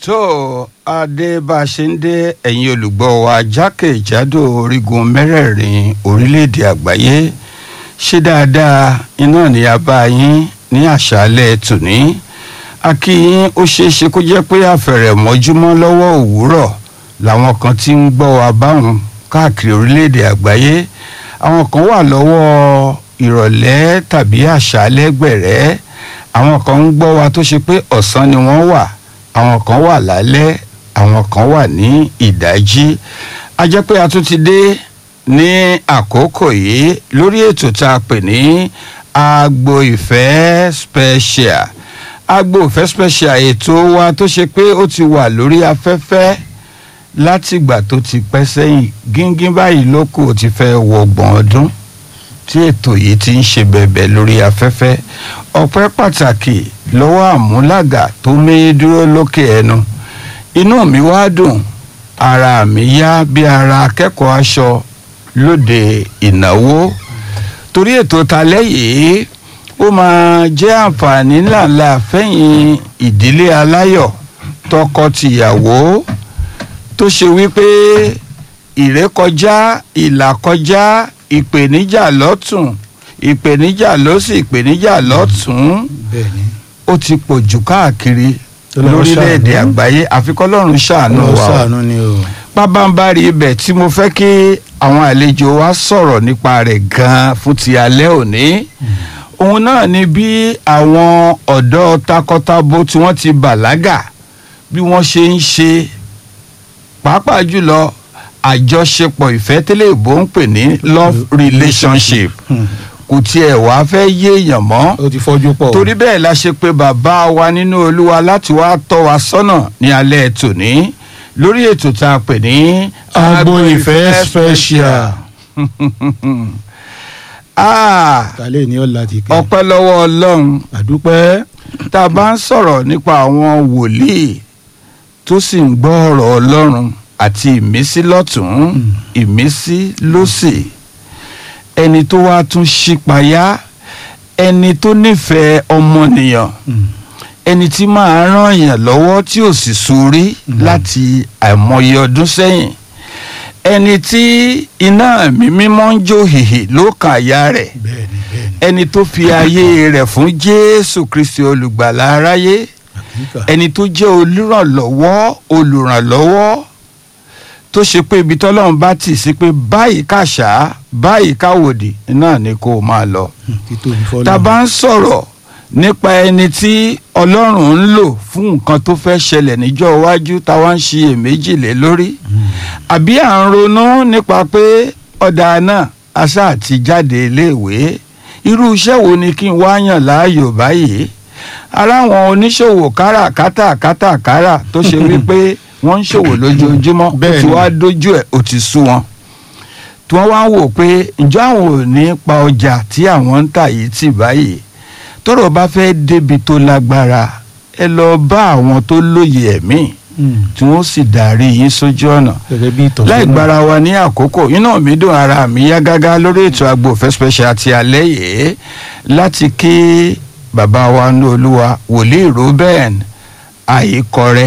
tó adé bá a ṣe ń dé ẹ̀yin olùgbọ́ wa jákèjádò orígun mẹ́rẹ̀ẹ̀rin orílẹ̀-èdè àgbáyé ṣé dáadáa iná ni a bá yín ní àṣálẹ̀ tòní a kí yín ó ṣeé ṣe kó jẹ́ pé àfẹ̀rẹ̀mọ́júmọ́ lọ́wọ́ òwúrọ̀ làwọn kan ti ń gbọ́ wa báwọn káàkiri orílẹ̀-èdè àgbáyé àwọn kan wà lọ́wọ́ ìrọ̀lẹ́ tàbí àṣálẹ́ gbẹ̀rẹ́ àwọn kan ń gbọ́ wa tó ṣe pé ọ̀sán ni wọ́n wà àwọn kan wà lálẹ́ àwọn kan wà ní ìdájí a jẹ́ pé a tún ti dé ní àkókò yìí lórí ètò tá a pè ní agbo ìfẹ́ special agbo ìfẹ́ special ètò wa tó ṣe pé ó ti wà lórí afẹ́fẹ́ látìgbà tó ti pẹ́ sẹ́yìn gíngín báyìí ló kù ó ti fẹ́ wọgbọ̀n ọdún tí ètò yìí ti ń ṣe bẹ̀bẹ̀ lórí afẹ́fẹ́ ọpẹ́ pàtàkì lọ́wọ́ àmúlàgà tó méyí dúró lókè ẹnu inú mi wá dùn ara mi yá bí ara akẹ́kọ̀ọ́ aṣọ lóde ìnáwó torí ètò talẹ́ yìí ó máa jẹ́ àǹfààní ńláńlá fẹ́yìn ìdílé aláyọ̀ tọkọ-tìyàwó tó ṣe wípé ìrékọjá ìlàkọjá ìpèníjà lọ́tún ìpèníjà lọ́sì ìpèníjà lọ́tún bẹ́ẹ̀ni ó ti pọ̀ jù káàkiri Ọlọ́run lórílẹ̀‐èdè ṣàánú. àgbáyé àfikọ́lọ́run ṣàánú Ọlọ́run wa o ṣàánú ni o pábánbárì ibẹ̀ tí mo fẹ́ kí àwọn àlejò wa sọ̀rọ̀ nípa rẹ̀ gan-an fún ti alẹ́ òní òun náà ni bí àwọn ọ̀dọ́ takọtabo tí wọ́n ti bàlágà bí wọ́n ṣe ń ṣe pàápàá jùlọ àjọṣepọ̀ ìfẹ́ tẹ́lẹ̀ ìbò ń pè ní love relationship Hmm. kò tiẹ̀ wá fẹ́ yéèyàn mọ́ ó ti fọ́jú pọ̀ o. torí bẹ́ẹ̀ la ṣe pé bàbá wa nínú olúwa láti wá tọ́ wa sọ́nà ní alẹ́ tòní lórí ètò tá a pè ní Agbo Ìfẹ́ Special. Ah, kálẹ̀ ní ọ̀la ti kẹ́ ọpẹ́ lọ́wọ́ ọlọ́run àdúpẹ́ tá a bá ń sọ̀rọ̀ nípa àwọn wòlíì tó sì ń gbọ́ ọ̀rọ̀ ọlọ́run àti ìmísí lọ́tún ìmísí lósì ẹni tó wá tún ṣípayá ẹni tó nífẹ̀ẹ́ ọmọnìyàn Hmm. ẹni tí máa ràn yàn lọ́wọ́ tí ò sì sórí láti àìmọye ọdún sẹ́yìn ẹni tí iná mi mímọ́ ń jó hìhì ló kàn àyà rẹ̀ bẹ́ẹ̀ni bẹ́ẹ̀ni ẹni tó fi ayé rẹ̀ fún jésù kristi olùgbàlà aráyé àkíkà ẹni tó jẹ́ olùrànlọ́wọ́ olùrànlọ́wọ́ tó ṣe pé ibi tọ́lọ́run bá tì sí pé báyìí kàṣá báyìí káwòdì náà ni kó o máa lọ títóbi fọ́lọ́ tá a bá ń sọ̀rọ̀ nípa ẹni tí ọlọ́run ń lò fún nǹkan tó fẹ́ ṣẹlẹ̀ níjọ́ iwájú táwa ń ṣiyèméjì lé lórí àbí à ń ronú nípa pé ọ̀dà náà aṣá àti jáde iléèwé irú iṣẹ́ wo ni kí n wá yàn láàyò báyìí ara àwọn oníṣòwò káràkátà kátàkárà tó ṣe wípé wọ́n ń ṣòwò lójoojúmọ́ ó ti Bẹ́ẹ̀ni. wá dójú ẹ̀ ó ti sú wọn tí wọ́n wá ń wò pé ǹjọ́ àwọn ò ní pa ọjà tí àwọn ń tà yìí tì báyìí tọ́rọ̀ bá fẹ́ débi tó lágbára ẹ lọ bá àwọn tó lóye ẹ̀mí Hmm. tí wọ́n sì darí yín sójú ọ̀nà gẹ́gẹ́ bí ìtọ́sọ́nà láì gbára wa ní àkókò iná mi dùn ara mi yá gágá lórí ètò Agbo Ìfẹ́ special ti alẹ́ yìí láti kí bàbá wa ní olúwa wòlíì Reuben àyíkọrẹ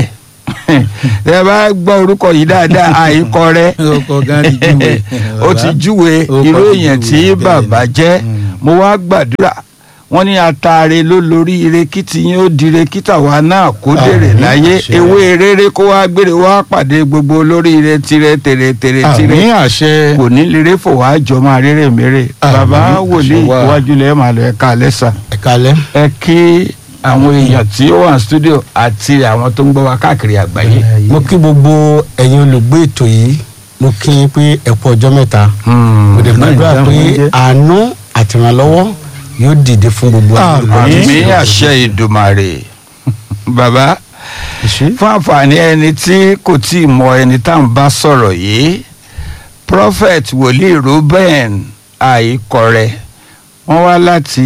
ẹ bá gbọ́ orúkọ yìí dáadáa àyíkọrẹ ọkọ̀ gan ti júwe ó ti júwe Ó irú kọ́ ti èèyàn júwe, tí bẹ́ẹ̀ bàbá ni. jẹ́ Mm. mo wá gbàdúrà wọ́n ní ataare ló lórí ire kí tiyín ó dire kí tàwa náà kó dèrè Àmín, láyé àṣẹ. ewé rere kó wá gbére wá pàdé gbogbo olórí ire tirẹ tèrè tèrè tirẹ àmì àṣẹ kò ní lere fò wá jọ máa rere mèrè Àmín, bàbá wòlíì àṣẹ wà. iwájú lẹ́yìn màá lọ ẹ̀ka lẹ́sà ẹ̀kalẹ́ ẹ kí àwọn èèyàn tí ó wà ní studio àti àwọn tó ń gbọ́ wa káàkiri àgbáyé. mo kí gbogbo ẹ̀yin olùgbé ètò yìí mo kí yín pé ẹ kú ọjọ́ mẹ́ta mo dẹ̀ gbàdúrà pé àánú àtìrànlọ́wọ́ yóò dìde fún gbogbo Àmín. àmì àṣẹ ìdùmàrè bàbá fún àǹfààní ẹni tí kò tí ì mọ ẹni tá à ń bá sọ̀rọ̀ yìí prophet wòlíì Reuben àìkọrẹ wọ́n wá láti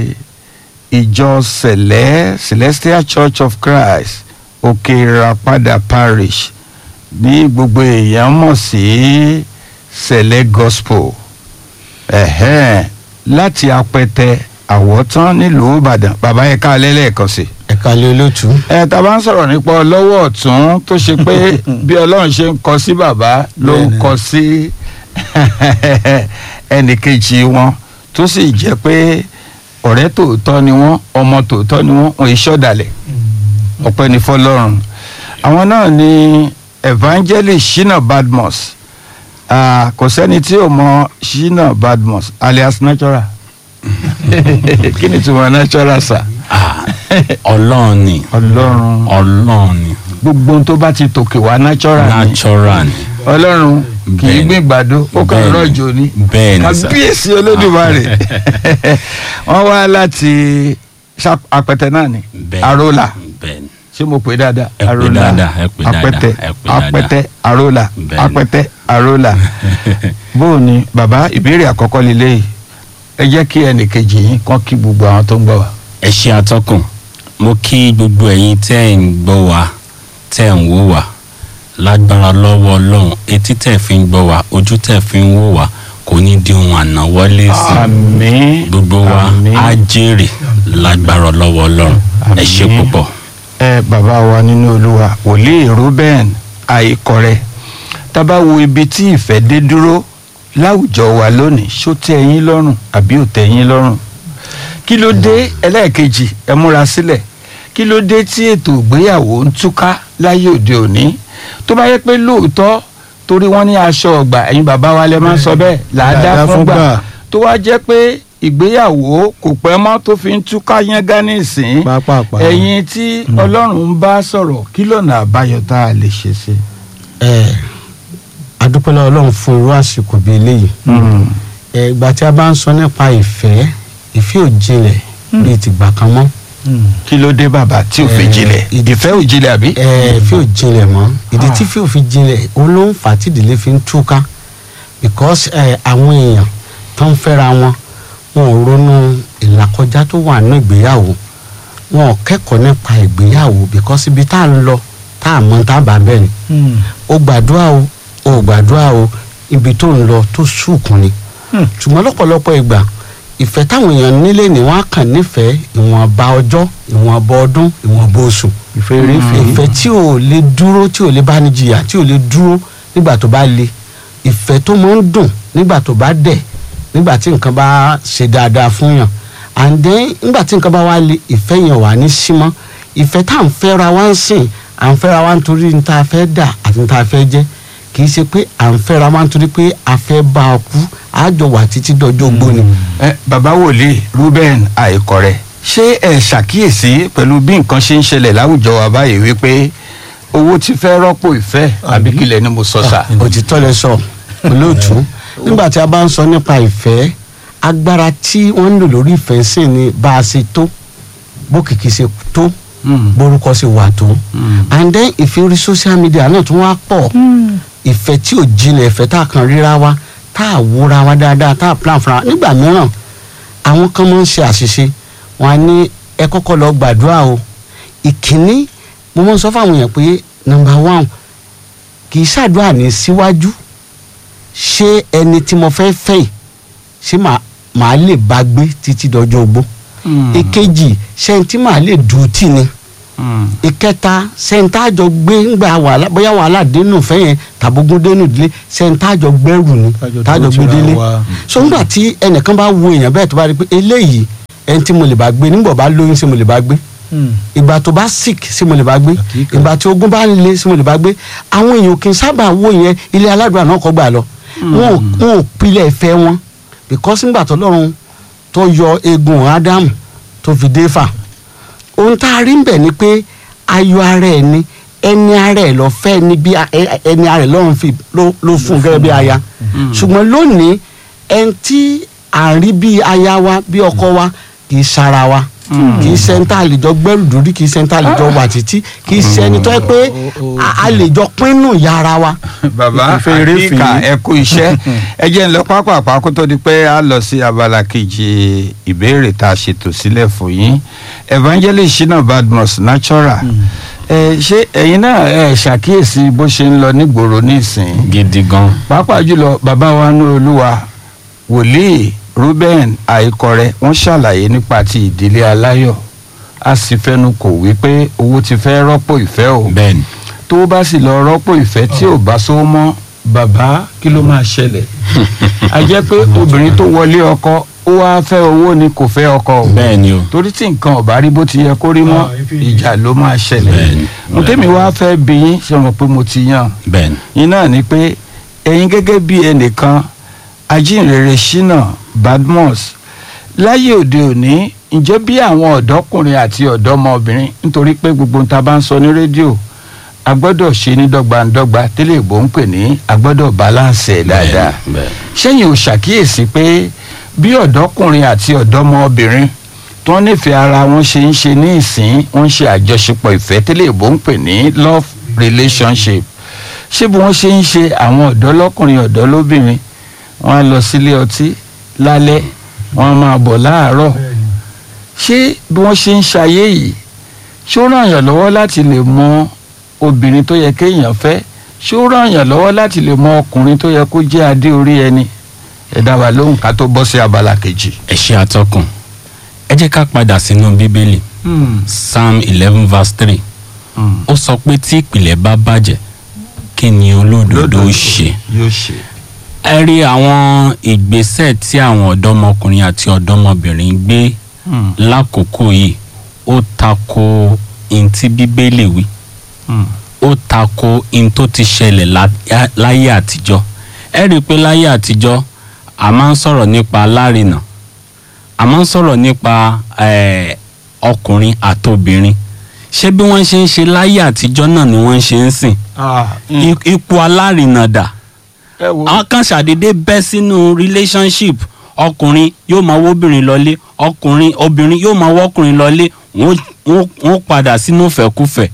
ìjọ sẹ̀lẹ́ Celestial Church of Christ òkè ìràpadà parish ní gbogbo èèyàn mọ̀ sí sẹ̀lẹ́ gospel ẹ̀hẹ́n láti apẹtẹ àwọ̀tán nílùú Ìbàdàn bàbá yẹn ká lẹ́lẹ́ẹ̀kan sí i ẹ kalẹ̀ olóòtú. ẹ tá a bá ń sọ̀rọ̀ nípa ọlọ́wọ́ ọ̀tún tó ṣe pé bí ọlọ́run ṣe ń kọ sí bàbá ló ń Bẹ́ẹ̀ni. kọ sí ẹnì kejì wọn tó sì jẹ́ pé ọ̀rẹ́ tòótọ́ ni wọ́n ọmọ tòótọ́ ni wọ́n wọn ìṣọ̀dàlẹ̀ ọpẹ́ ní fọlọ́run àwọn náà ni evangelist shina badmus Ah, kò sẹ́ni tí ò mọ shina badmus alias natural kí ni tí mo natural sà Ah, ọlọ́run ni ọlọ́run ọlọ́run ni gbogbo ohun tó bá ti tòkè wá natural ni natural ni ọlọ́run kì í Bẹ́ẹ̀ni. gbìn gbàdo ó kàn Bẹ́ẹ̀ni. rọ̀jò ni bẹ́ẹ̀ ni sà kábíyèsí olódùmarè wọ́n wá láti Ṣá- apẹtẹ náà ni Bẹ́ẹ̀ni. arola bẹ́ẹ̀ ni ṣé mo pè é dáadáa Ẹ pè dáadáa, ẹ pè dáadáa, apẹtẹ ẹ pè dáadáa. apẹtẹ arola Bẹ́ẹ̀ni. apẹtẹ arola bóò ni bàbá ìbéèrè àkọ́kọ́ lélẹ́yìí ẹ jẹ́ kí ẹnì kejì yín kàn kí gbogbo àwọn tó ń gbọ́ wa. ẹ ṣe atọ́kùn mo kí gbogbo ẹ̀yin tẹ́ ẹ̀ ń gbọ́ wa tẹ́ ẹ̀ ń wò wá lágbára lọ́wọ́ ọlọ́run etí tẹ́ ẹ̀ fi ń gbọ́ wa ojú tẹ́ ẹ̀ fi ń wò wá kò ní di ohun ànáwọ́lé sí àmín gbogbo wa àmín. á jèrè lágbára lọ́wọ́ ọlọ́run ẹ ṣe Àmín. púpọ̀. ẹ bàbá wa nínú olúwa wòlíì ruben àìkọrẹ tábà wo ibi tí ìfẹ́ dé dúró láwùjọ wa lónìí ṣó tẹ́ yín lọ́rùn àbí ò tẹ́ yín lọ́rùn kí ló dé ẹlẹ́ẹ̀kejì ẹ múra sílẹ̀ kí ló dé tí ètò ìgbéyàwó ń túká láyé òde òní tó bá yẹ pé lóòótọ́ torí wọ́n ní aṣọ ọgbà ẹ̀yin bàbá wa lẹ máa ń sọ bẹ́ẹ̀ làádá Làádá fún fún gbà gbà. tó wá jẹ́ pé ìgbéyàwó kò pẹ́ mọ́ tó fi ń túká yẹn gánà ìsín Pápápá. ẹ̀yin tí ọlọ́run ń bá sọ̀rọ̀ kí lọ́nà àbáyọ tá a lè ṣe sí. ẹ adúpẹ́lẹ́ ọlọ́run fún irú àsìkò bíi eléyìí ẹ ìgbà tí a bá ń sọ nípa ìfẹ́ ìfẹ́ ò jinlẹ̀ bíi tìgbà kan mọ́ kí ló dé bàbá tí ò fi Eh, jinlẹ̀ ìdìfẹ́ ò jinlẹ̀ àbí. ẹ ìfẹ́ ò jinlẹ̀ mọ́ ìdí Ah. tí ìfẹ́ ò fi jinlẹ̀ òun ló ń fà á tí ìdílé fi ń túká because ẹ àwọn èèyàn tó ń fẹ́ra wọn wọn ò ronú ìlàkọjá tó wà nínú ìgbéyàwó wọn ò kẹ́kọ̀ọ́ nípa ìgbéyàwó because ibi tá à ń lọ tá à mọ tá à bá bẹ́ẹ̀ ni ó gbàdúrà o ó gbàdúrà o ibi tó ń lọ tó sùkùn ni Hmm. ṣùgbọ́n lọ́pọ̀lọpọ̀ ìgbà ìfẹ́ táwọn èèyàn nílé ni wọ́n á kàn nífẹ̀ẹ́ ìwọ̀nba ọjọ́ ìwọ̀nba ọdún ìwọ̀nba oṣù ìfẹ́ eré ìfẹ́ ìfẹ́ tí ò lè dúró tí ò lè bá ní jìyà tí ò lè dúró nígbà tó bá le ìfẹ́ tó máa ń dùn nígbà tó bá dẹ̀ nígbà tí nǹkan bá ṣe dáadáa fún yàn and then nígbà tí nǹkan bá wá le ìfẹ́ yẹn wà ní símọ́ ìfẹ́ tá à ń fẹ́ra wá ń sìn à ń fẹ́ra wá nítorí ní tá a fẹ́ dà àti ní tá a fẹ́ jẹ́ kì í ṣe pé à ń fẹ́ra wá nítorí pé a fẹ́ bá a kú a jọ wà títí dọjọ́ ogbó ni. ẹ bàbá wòlíì ruben àìkọrẹ ṣé ẹ ṣàkíyèsí pẹ̀lú bí nǹkan ṣe ń ṣẹlẹ̀ láwùjọ wa báyìí wípé owó ti fẹ́ rọ́pò ìfẹ́ àbí kílẹ̀ ni mo sọ sà. òtítọ́ lẹ sọ olóòtú nígbà tí a bá ń sọ nípa ìfẹ́ agbára tí wọ́n ń lò lórí ìfẹ́ sì ni bá a ṣe tó bó kìkì ṣe tó Mm. borúkọ ṣe wà tó Mm. and then ìfẹ́ orí social media náà tún wá pọ̀ ìfẹ́ tí ò jinlẹ̀ ìfẹ́ tá a kan ríra wa tá a wúra wa dáadáa tá a plan fúnra wa nígbà mìíràn àwọn kan máa ń ṣe àṣìṣe wọn á ní ẹ kọ́kọ́ lọ gbàdúrà o ìkíní mo máa ń sọ fáwọn èèyàn pé number one kì í ṣàdúrà ní síwájú ṣé ẹni tí mo fẹ́ fẹ́ yìí ṣé màá màá lè bá gbé títí dọjọ́ ogbó Mm. ìkejì ṣé ẹni tí màá lè dùn tì ni Mm. ìkẹta sẹńtàjọ gbé ńgbà wàhálà bóyá wàhálà dénú fẹ́ yẹn tàbógún dénú ìdílé sẹńtàjọ gbẹrù ni tàjọ gbé délé so ńgbà tí ẹnìkan bá wo èèyàn bẹ́ẹ̀ tó bá rí i pé eléyìí ẹni tí mo lè bá gbé nígbà bá lóyún sí mo lè bá gbé ìgbà tó bá sick sí mo lè bá gbé Àkíkà. ìgbà tí ogun bá le sí mo lè bá gbé àwọn èèyàn kì í sábà wo yẹn ilé aládùúrà náà kọ́ gbà lọ wọn ò wọn ò pilẹ̀ ìfẹ́ wọn because ńgbà tó lọ́run tó yọ eegun ádámù tó fi dé fà ohun tá a rí ń bẹ̀ ni pé ayọ̀ ara ẹ̀ ni ẹni ara ẹ̀ lọ fẹ́ ni bí a- ẹ- ẹni ara ẹ̀ lọ́run fi ló ló fún un gẹ́gẹ́ bí aya ṣùgbọ́n lónìí ẹni tí à ń rí bí aya wa bí ọkọ wa kì í sara wa kì í ṣe ń tá a lè jọ gbẹ́rù dórí kì í ṣe ń tá a lè jọ wà títí kì í ṣe ẹni tó yẹ pé a- a lè jọ pinnu ìyá ara wa. bàbá Ìfẹ́ eré àkíkà fìyí. ẹ kú iṣẹ́ ẹ jẹ́ ń lọ pápápá kó tó di pé a lọ sí abala kejì ìbéèrè tá a ṣètò sílẹ̀ fún yín evangelist shina badmus natural ẹ ṣé ẹ̀yin náà ẹ ṣàkíyèsí bó ṣe ń lọ nígboro nísìnyí gidi gan. pàápàá jùlọ bàbá wa ní olúwa wòlíì ruben àìkọrẹ wọn ṣàlàyé nípa ti ìdílé aláyọ̀ a sì fẹnu kò wípé owó ti fẹ́ rọ́pò ìfẹ́ o bẹ́ẹ̀ ni tó bá sì lọ rọ́pò ìfẹ́ tí ò bá sówó mọ́ bàbá kí ló máa ṣẹlẹ̀ a jẹ́ pé obìnrin tó wọlé ọkọ ó wá fẹ́ owó ni kò fẹ́ ọkọ o bẹ́ẹ̀ ni o torí tí nǹkan ò bá rí bó ti yẹ kó rí mọ́ Ah, ife- ìjà ló máa ṣẹlẹ̀ Bẹ́ẹ̀ni, mo tẹ́mi wá fẹ́ bí yín ṣe mọ̀ pé mo ti yàn bẹ́ẹ̀ ni yín náà ni pé ẹ̀yin gẹ́gẹ́ bí ẹnìkan ajínrere Ṣínà Badmus láyé òde òní ǹjẹ́ bí àwọn ọ̀dọ́kùnrin àti ọ̀dọ́mọbìnrin nítorí pé gbogbo ohun tá a bá ń sọ ní rédíò a gbọ́dọ̀ ṣe ní dọ́gbandọ́gba tẹ́lẹ̀ ìbò ń pè ní a gbọ́dọ̀ balance ẹ̀ dáadáa bẹ́ẹ̀ ni, bẹ́ẹ̀ ṣẹ́yìn ò ṣàkíyèsí pé bí ọ̀dọ́kùnrin àti ọ̀dọ́mọbìnrin tó nífẹ̀ẹ́ ara wọn ṣe ń ṣe ní ìsín wọ́n ń ṣe àjọṣepọ̀ ìfẹ́ tẹ́lẹ̀ ìbò ń pè ní love relationship ṣé bí wọ́n ṣe ń ṣe àwọn ọ̀dọ́ lọ́kùnrin ọ̀dọ́ lóbìnrin wọ́n á lọ sílé ọtí lálẹ́ wọ́n á máa bọ̀ láàárọ̀ ṣé bí wọ́n ṣe ń ṣayé yìí ṣé ó ràn yàn lọ́wọ́ láti lè mọ obìnrin tó yẹ kéèyàn fẹ́ ṣé ó ràn yàn lọ́wọ́ láti lè mọ ọkùnrin tó yẹ kó jẹ́ adé orí ẹni ẹ dá wa lóhùn ká tó bọ́ sí abala kejì. ẹ ṣe àtọkùn ẹ jẹ́ ká padà sínú bíbélì psalm eleven verse three ó sọ pé tí ìpìlẹ̀ bá bàjẹ́ kí ni olódodo ṣe yóò ṣe. ẹ rí àwọn ìgbésẹ̀ tí àwọn ọ̀dọ́mọkùnrin àti ọ̀dọ́mọbìnrin gbé lákòókò yìí ó tako in tí bíbélì wí ó tako in tó ti ṣẹlẹ̀ lá- láyé àtijọ́ ẹ rí i pé láyé àtijọ́ a máa ń sọ̀rọ̀ nípa alárinà a máa ń sọ̀rọ̀ nípa eh, ọkùnrin àtobìnrin ṣé bí wọ́n ṣe ń ṣe láyé àtijọ́ náà ni wọ́n ṣe ń sìn I- ipò alárinà dà ẹ wo àwọn kan ṣàdédé bẹ́ sínú relationship ọkùnrin yóò máa wóbìnrin lọlé ọkùnrin obìnrin yóò máa wọ́kùnrin lọlé wọ́n wọ́n- wọ́n padà sínú fẹ̀kúfẹ̀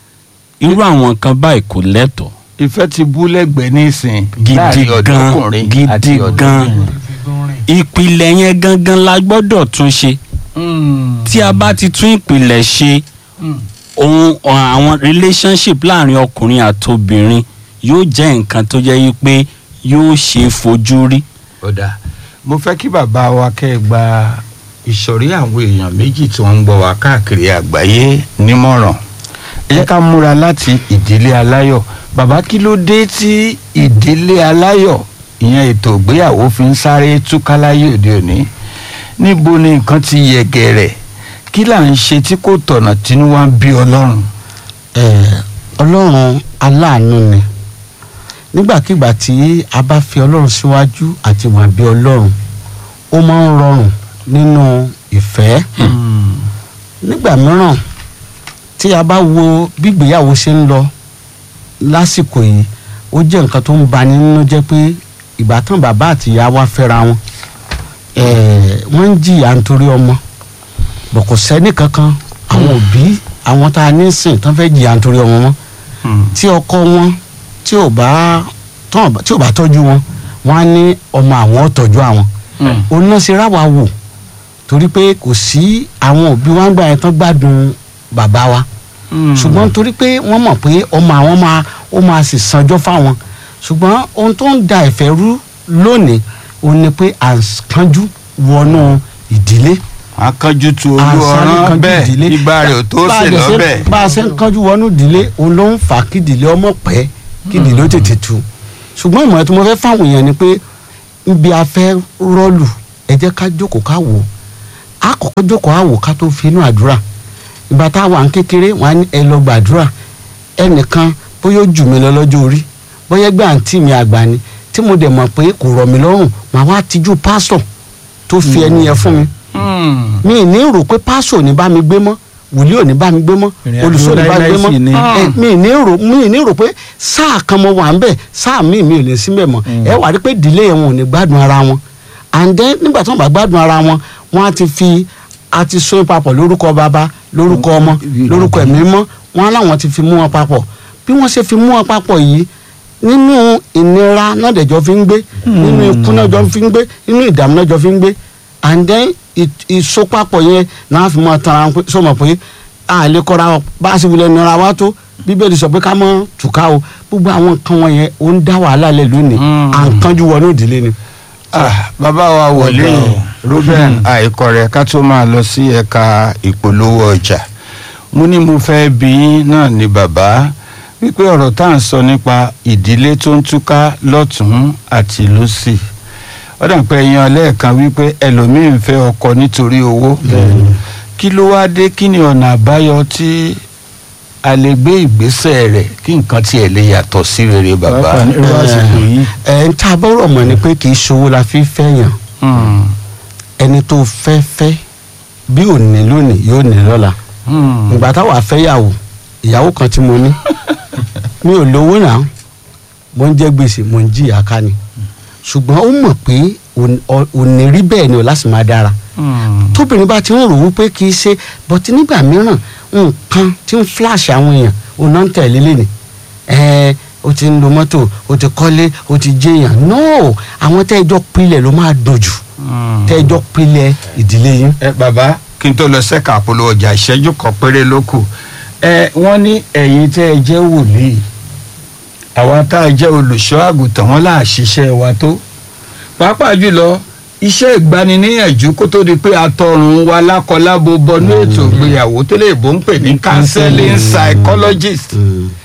irú àwọn nǹkan báyìí kò lẹ́tọ̀ọ́ ìfẹ́ ti bú lẹ́gbẹ̀ẹ́ nísìn Gidi láàrin gan, ọ̀dọ́kùnrin gidi àti gan. ọ̀dọ́bìnrin. ìpìlẹ̀ yẹn gangan la gbọ́dọ̀ tún ṣe tí a bá ti tún ìpìlẹ̀ ṣe ohun àwọn relationship láàrin ọkùnrin àtobìnrin yóò jẹ́ nǹkan tó jẹ́ yí pé yóò ṣe é fojú rí ọ̀dà mo fẹ́ kí bàbá wa kẹ́ ẹ gba ìsọ̀rí àwọn èèyàn méjì tí wọ́n ń gbọ́ wa káàkiri àgbáyé nímọ̀ràn ẹ jẹ́ ká múra láti ìdílé aláyọ̀ bàbá kí ló dé tí ìdílé aláyọ̀ ìyẹn ètò ìgbéyàwó fi ń sáré túká láyé òde òní níbo ni nǹkan ti yẹ gẹ̀rẹ̀ kí là ń ṣe tí kò tọ̀nà tínú wa ń bí ọlọ́run. Eh, ọlọ́run aláàánú ni nígbàkigbà tí a bá fi ọlọ́run síwájú àti wà bí ọlọ́run ó máa ń rọrùn nínú ìfẹ́ nígbà mìíràn tí a bá wo bí ìgbéyàwó ṣe ń lọ lásìkò yìí ó jẹ́ nǹkan tó ń bani nínú jẹ́ pé ìbátan bàbá àti ìyá wa fẹ́ra wọn eh, wọ́n ń jìyà nítorí ọmọ bọ̀ kò sẹ́ni kankan àwọn òbí àwọn tá a ní sìn tán fẹ́ jìyà nítorí ọmọ wọn tí ọkọ wọn tí ò bá tán tí ò bá tọ́jú wọn wọn á ní ọmọ àwọn ò tọ́jú àwọn òun náà ṣe ráwa wò torí pé kò sí àwọn òbí wa ń gbà yẹn tán gbádùn bàbá wa ṣùgbọ́n torí pé wọ́n mọ̀ pé ọmọ àwọn máa ó máa sì sanjọ́ fáwọn ṣùgbọ́n ohun tó ń da ìfẹ́ rú lónìí òun ni pé à ń kánjú wọnú ìdílé akánjú tu olú àṣàrí ọ̀rán kánjú bẹ́ẹ̀ ìdílé. ìgbà rẹ̀ ò tó Bá a sè dẹ̀ ṣe- lọ́bẹ̀. bá a ṣe ń kánjú wọnú ìdílé òun ló ń fà á kí ìdílé ọmọ pẹ́ kí ìdílé ó tètè tu ṣùgbọ́n ìmọ̀ràn tí mo fẹ́ fáwọn èèyàn ni pé ibi a fẹ́ rọ́ọ̀lù ẹ jẹ́ ká jókòó ká wò ó a kọ́kọ́ jókòó á wò ká tó fi inú àdúrà ìgbà tá a wà ń kékeré wọn á ní ẹ lọ gbàdúrà ẹnìkan bóyá ó jù mí lọ lọ́jọ́ orí bóyá ẹgbẹ́ àǹtí mi àgbà ni tí mo dẹ̀ mọ̀ pé kò rọ̀ mí lọ́rùn màá wá tijú pásítọ̀ tó fi ẹni yẹn fún mi mi ì ní rò pé pásítọ̀ ò ní bá mi gbé mọ́ wòlíì ò ní bá mi gbé mọ́ Ìrìn àjò olùsọ ò ní bá mi gbé láíláí sì ni. mọ́ ẹ, mi ì ní rò mi ì ní rò pé sáà kan mo wà ń bẹ̀ sáà mi mi ò lè sí bẹ̀ mọ́ ẹ wà rí pé ìdílé yẹn wọn ò ní gbádùn ara wọn and then nígbà tí wọn bá gbádùn ara wọn wọn á ti fi a ti so papọ̀ lórúkọ bàbá lórúkọ ọmọ lórúkọ ẹ̀mí mọ́ wọn á láwọn ti fi mú wọn papọ̀ bí wọ́n ṣe fi mú wọn papọ̀ yìí nínú ìnira náà dẹ̀jọ́ fi ń gbé nínú ikú náà jọ fi ń gbé nínú ìdààmú náà jọ fi ń gbé and then ì- ìsopapọ̀ yẹn náà fi mọ́ tara wọn pé sọmọ pé a lè kọ́ra wa bá a sì wulẹ̀ nira wa tó bíbélì sọ pé ká mọ́ tùká o gbogbo àwọn nǹkan wọn yẹn ó ń dá wàhálà lẹ̀ lónìí Mm. à ń kánjú wọnú ìdílé ni. Ah, bàbá wa wọlé Ọ̀gá o. ruben àìkọrẹ ká tó máa lọ sí ẹ̀ka ìpolówó ọjà mo ní mo fẹ́ bí yín náà ni bàbá wípé ọ̀rọ̀ tá à ń sọ nípa ìdílé tó ń túká lọ́tún àti lọ́sì ó dà pé yan lẹ́ẹ̀kan wípé ẹlòmíín fẹ́ ọkọ nítorí owó kí ló wá dé kí ni ọ̀nà àbáyọ tí a lè gbé ìgbésẹ̀ rẹ̀ kí nǹkan tiẹ̀ lè yàtọ̀ sí rere bàbá. pàápàá ní irú àsìkò yìí ẹ̀ ń ta bọ́rọ̀ mọ̀ ni pé kì í ṣòwò la fi fẹ́yàn Hmm, ẹni tó fẹ́ fẹ́ bí ò ní lónìí yóò ní lọ́la hmm. ìgbà táwa fẹ́yàwó ìyàwó kan tí mo ní mi ò lówó náà mo ń jẹ gbèsè mo ń jìyà ká ni ṣùgbọ́n ó mọ̀ pé òní- ọ- òní rí bẹ́ẹ̀ ni ò láti máa dára Hmm. tóbìnrin bá ti ń rò wípé kì í ṣe bọ́tí nígbà mìíràn nǹkan tí ń flash àwọn èèyàn ò náà ń tẹ̀lé lẹ́nìí ẹ̀ẹ́ o ti ń lo mọ́tò o ti kọ́lé o ti jẹ́yàn no àwọn tẹ́ẹ̀jọ́ pilẹ̀ ló máa dùn jù Hmm. tẹ́ẹ̀jọ́ pilẹ̀ ìdílé yín. ẹ bàbá kí n tó lọ sẹ́ka àpolówó ọjà ìṣẹ́jú kan péré ló kù ẹ wọ́n ní ẹ̀yin tẹ́ ẹ jẹ́ wòlíì àwa tá a jẹ́ olùṣọ́ àgùntàn wọn là ṣiṣẹ́ wa tó pàápàá jùlọ iṣẹ́ ìgbaniníyànjú kó tó di pé atọrùn wa lákọlábo bọnú ètò ìgbéyàwó tó lè bó ń pè ní counseling psychologist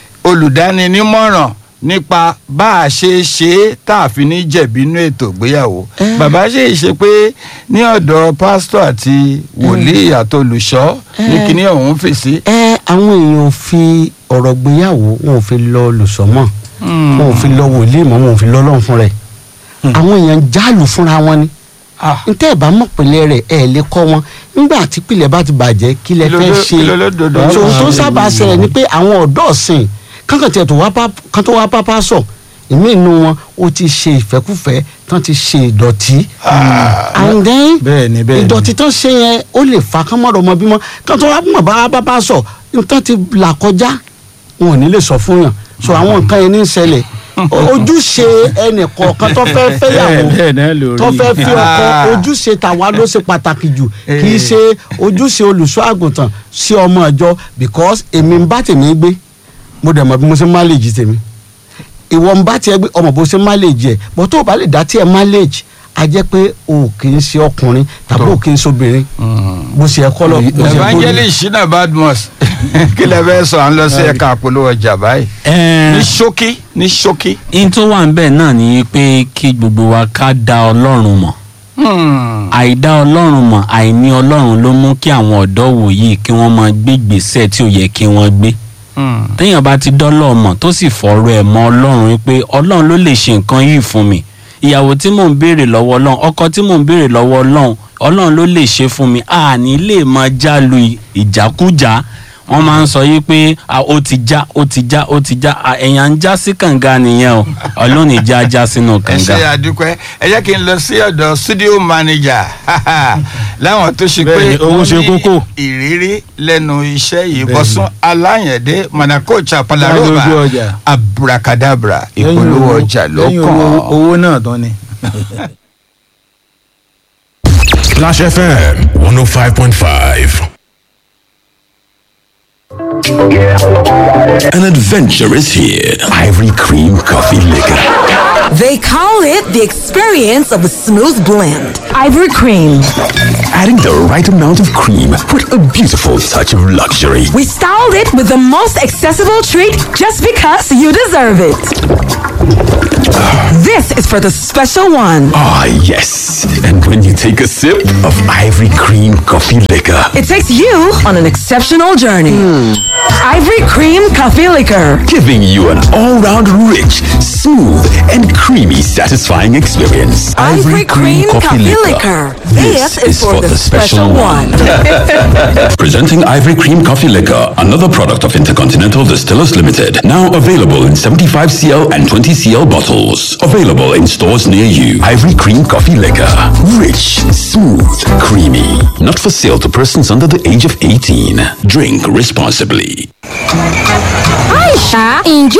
olùdáninímọ̀ràn nípa bá a ṣe ṣe é tá a fi ní jẹ̀bi inú ètò ìgbéyàwó Eh. bàbá ṣe é ṣe pé ní ọ̀dọ̀ pásítọ̀ àti wòlíì àtolùṣọ́ ní Eh. kíní ọ̀hún fèsì. ẹ àwọn èèyàn ò fi ọ̀rọ̀ gbéyàwó wọn ò fi lọ lùsọ́mọ̀ wọn ò fi lọ wòlíì mọ́ wọn ò fi lọ lọ́run fún rẹ̀ àwọn èèyàn jálù fúnra wọn ni Ah, ntẹ́ ẹ̀ bá mọ̀ pìlẹ̀ rẹ̀ ẹ̀ lè kọ́ wọn nígbà tí pìlẹ̀ bá ti bàjẹ́ kí lẹ fẹ́ Kí ṣe ló ló dodo so ló tó ṣe? sábà ṣẹlẹ̀ ni pé àwọn ọ̀dọ́ ọ̀sìn kankan tiẹ̀ tó wá bá kan tó wá bá bá sọ ìmí inú wọn ó ti ṣe ìfẹ́kùfẹ́ tán ti ṣe ìdọ̀tí and then bẹ́ẹ̀ ni bẹ́ẹ̀ ni ìdọ̀tí tán ṣe yẹn ó lè fa kán mọ̀rọ̀ ọmọ bímọ kán tó wá mọ̀ bá bá bá sọ nǹkan ti là kọjá wọn ò ní lè sọ fún yàn so àwọn nǹkan yẹn ní í ṣẹlẹ̀ ojúṣe ẹnì kọ̀ọ̀kan tó fẹ́ fẹ́yàwó bẹ́ẹ̀ náà lórí tó fẹ́ fi ọkọ Ah. ojúṣe tàwa ló ṣe pàtàkì jù kì í ṣe ojúṣe olùṣọ́ àgùntàn sí ọmọ ìjọ because èmi ń bá tèmi gbé mo dẹ̀ mọ̀ bí mo ṣe máléèjì tèmi ìwọ ń bá tiẹ̀ gbé ọmọ bó ṣe máléèjì ẹ̀ bọ́ tó o bá lè dá tiẹ̀ máléèjì a jẹ́ pé o kì í ṣe ọkùnrin tàbí o kì í ṣe obìnrin bó ṣe ẹ kọ́ lọ bó ṣe kó rí. evangelist shina badmus kí lẹ fẹ́ sọ à ń lọ sí ẹ̀ka àpolówó ọjà báyìí ní ṣókí ní ṣókí. in tó wà ń bẹ̀ náà ni pé kí gbogbo wa ká dá ọlọ́run mọ̀ Hmm. àìdá ọlọ́run mọ̀ àìní ọlọ́run ló mú kí àwọn ọ̀dọ́ wòyí kí wọ́n máa gbé gbèsè tí ò yẹ kí wọ́n gbé Hmm. téèyàn bá ti dọ́lọ́ mọ̀ tó sì fọ̀rọ̀ ẹ̀ mọ́ ọlọ́run wípé ọlọ́run ló lè ṣe nǹkan yìí fún mi ìyàwó tí mò ń béèrè lọ́wọ́ ọlọ́run ọkọ tí mò ń béèrè lọ́wọ́ ọlọ́run ọlọ́run ló lè ṣe fún mi àní lè máa já lu ìjákújá wọ́n máa ń sọ yìí pé "Ah, ó ti já ó ti já ó ti já Ah, ẹ̀yàn ń já sí kànga nìyẹn o ọlọ́run ìjà já sínú ẹ kànga. ṣe àdúpẹ́ ẹ jẹ́ kí n lọ sí ọ̀dọ̀ studio manager láwọn tó ṣe pé Bẹ́ẹ̀ni, owó wọ́n ṣe ní kókó. ìrírí lẹ́nu iṣẹ́ yìí Bẹ́ẹ̀ni. bọ́sùn aláyẹ̀dé manakocha Lójú palaroba ọjà. abracadabra ìpolówó ọjà ló lẹ́yìn kàn owó- án. owó náà tán ni. Splash FM 105.5. An adventure is here. Ivory Cream Coffee Liquor. They call it the experience of a smooth blend. Ivory Cream. Adding the right amount of cream with a beautiful touch of luxury. We styled it with the most accessible treat just because you deserve it. This is for the special one. Ah, yes. And when you take a sip of Ivory Cream Coffee Liquor, It takes you on an exceptional journey. Ivory Cream Coffee Liquor. giving you an all-round rich, smooth, and creamy satisfying experience. Ivory Cream Coffee Liquor. This is for the special one. Presenting Ivory Cream Coffee Liquor, another product of Intercontinental Distillers Limited. Now available in 75cl and 20cl bottles. Available in stores near you. Ivory Cream Coffee Liquor. Rich, smooth, creamy. Not for sale to persons under the age of 18. Drink responsibly. Aisha, ǹjẹ́ o ti gbọ́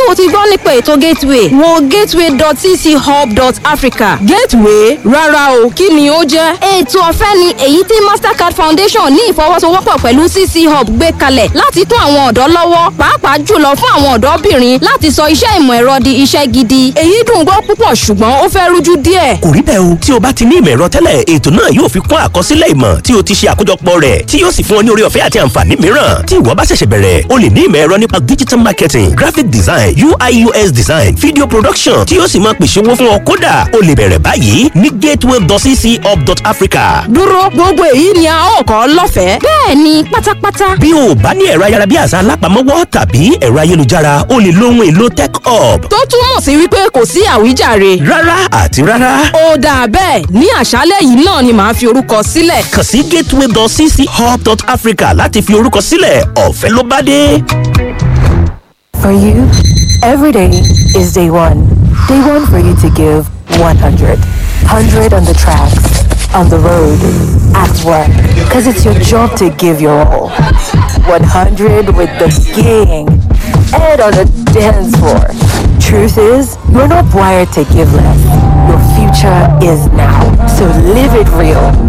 nípa ètò gateway wo gateway.cchub.africa. gateway rárá o kí ni ó jẹ́. ètò ọ̀fẹ́ ni èyí tí mastercard foundation ní ìfọwọ́sowọ́pọ̀ pẹ̀lú cc hub gbé kalẹ̀ láti tún àwọn ọ̀dọ́ lọ́wọ́ pàápàá jùlọ fún àwọn ọ̀dọ́bìnrin láti sọ iṣẹ́ ìmọ̀ ẹ̀rọ di iṣẹ́ gidi. èyí dùn gbọ́ púpọ̀ ṣùgbọ́n ó fẹ́ rújú díẹ̀. kò rí bẹ́ẹ̀ o tí o bá ti ní ìmọ̀ ẹ̀rọ tẹ́lẹ̀ ètò náà yóò fi kún àkọsílẹ̀ ìmọ̀ tí o ti ṣe àkójọpọ̀ rẹ̀ tí yóò sì fún ọ ní orí ọ̀fẹ́ àti àǹfààní mìíràn tí ìwọ bá ṣẹ̀ṣẹ̀ bẹ̀rẹ̀ o lè ní ìmọ̀ ẹ̀rọ nípa digital marketing graphic design ui us design video production tí yóò sì máa pèsè owó fún ọ kódà o lè bẹ̀rẹ̀ báyìí ní gateway.cchub.africa. dúró gbogbo èyí ni a ó kọ́ lọ́fẹ̀ẹ́. bẹ́ẹ̀ ni pátápátá. bí o bá ní ẹ̀rọ ayárabíàṣá alápamọ́wọ́ tàbí ẹ̀rọ ayélujára o lè lo ohun èlò tech hub. tó túmọ̀ sí wípé kò sí àwíjàre. rárá àti rárá. ó dáa bẹ́ẹ̀ ní àṣálẹ̀ yìí náà ni màá fi orúkọ sílẹ̀. kàn sí gateway.cchub.africa láti fi orúkọ sílẹ̀ ọ̀fẹ́ ló bá dé. For you, every day is day one. Day one for you to give 100. 100 on the tracks, on the road, at work. Because it's your job to give your all. 100 with the gang. And on the dance floor. Truth is, you're not wired to give less. Your future is now. So live it real.